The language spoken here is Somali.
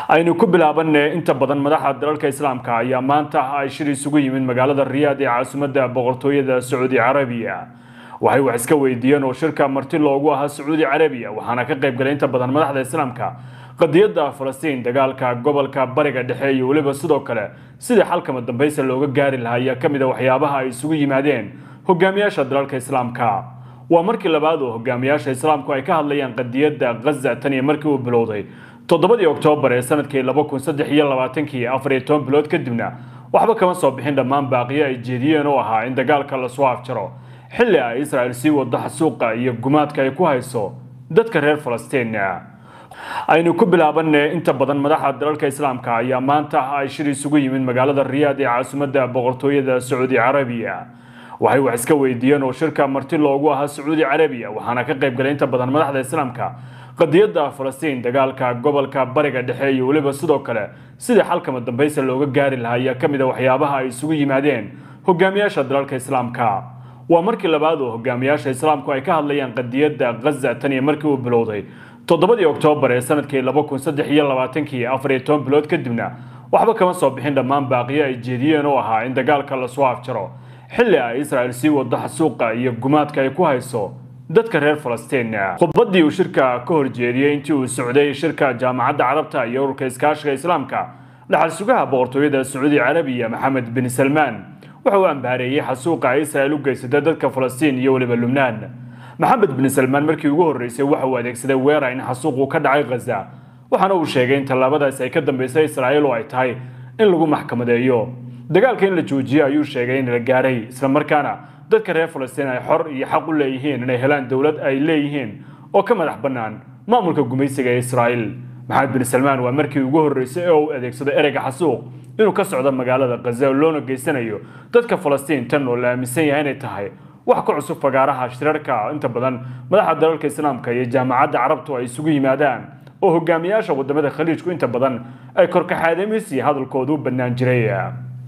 aynu ku bilaabanne inta badan madaxda dalalka islaamka ayaa maanta ay shir isugu yimid magaalada riyaad ee caasimadda boqortooyada sacuudi carabiya waxay wax iska weydiiyeen oo shirka marti loogu ahaa sacuudi carabiya waxaana ka qayb galay inta badan madaxda islaamka qadiyadda falastiin dagaalka gobolka bariga dhexe iyo weliba sidoo kale sidii xalkama dambaysa looga gaari lahaa ayaa ka mid a waxyaabaha ay isugu yimaadeen hogaamiyaasha dalalka islaamka waa markii labaad oo hogaamiyaasha islaamku ay ka hadlayaan qadiyadda ghaza tan iyo markii uu bilowday toddobadii oktoobar ee sanadkii laba kun saddex iyo labaatankii afar iyo toban bilood kadibna waxba kama soo bixin dhammaan baaqiyo ay jeediyeen oo ahaa in dagaalka lasoo afjaro xilli ay israel sii wado xasuuqa iyo gumaadka ay ku hayso dadka reer falastiin aynu ku bilaabanne inta badan madaxda dalalka islaamka ayaa maanta ay shir isugu yimid magaalada riyaad ee caasimadda boqortooyada sacuudi carabiya waxay wax iska weydiiyeen oo shirka marti loogu ahaa sacuudi carabiya waxaana ka qayb galay inta badan madaxda islaamka qadiyadda falastiin dagaalka gobolka bariga dhexe iyo weliba sidoo kale sidii xalkama dambaysa looga gaari lahaa ayaa ka mid a waxyaabaha ay isugu yimaadeen hogaamiyaasha dalalka islaamka waa markii labaad oo hogaamiyaasha islaamku ay ka hadlayaan qadiyadda ghaza tan iyo markii uu bilowday toddobadii oktoobar ee sanadkii laba kun saddex iyo labaatankii afar iyo toban bilood kadibna waxba kama soo bixin dhammaan baaqiyo ay jeediyeen oo ahaa in dagaalka lasoo afjaro xilli ay israel sii wado xasuuqa iyo gumaadka ay ku hayso dadka reer falastiin khudbaddii uu shirka ka horjeediyey intii uu socday shirka jaamacadda carabta iyo ururka iskaashiga islaamka dhaxal sugaha boqortooyada sacuudi carabiya maxamed bin salmaan waxa uu ambaareeyey xasuuqa ay israel u geysatay dadka falastiin iyo weliba lubnaan maxamed bin salmaan markii ugu horreysay waxa uu adeegsaday weerar in xasuuqu ka dhacay ghaza waxaana uu sheegay in tallaabadaasi ay ka dambaysay israa'iil oo ay tahay in lagu maxkamadeeyo dagaalka in la joojiyo ayuu sheegay in la gaaray islamarkaana dadka reer falastiin ay xor iyo xaq u leeyihiin inay helaan dowlad ay leeyihiin oo ka madax bannaan maamulka gumaysiga ee israa'iil maxamed bin salmaan waa markii ugu horreysay oo uu adeegsado ereyga xasuuq inuu ka socdo magaalada ghaza loona geysanayo dadka falastiin tan oo la aaminsan yahay inay tahay wax ka cusub fagaaraha shirarka inta badan madaxda dalalka islaamka iyo jaamacadda carabtu ay isugu yimaadaan oo hogaamiyaasha wadamada khaliijku inta badan ay korkaxaadamiisi hadalkoodu u bannaan jiray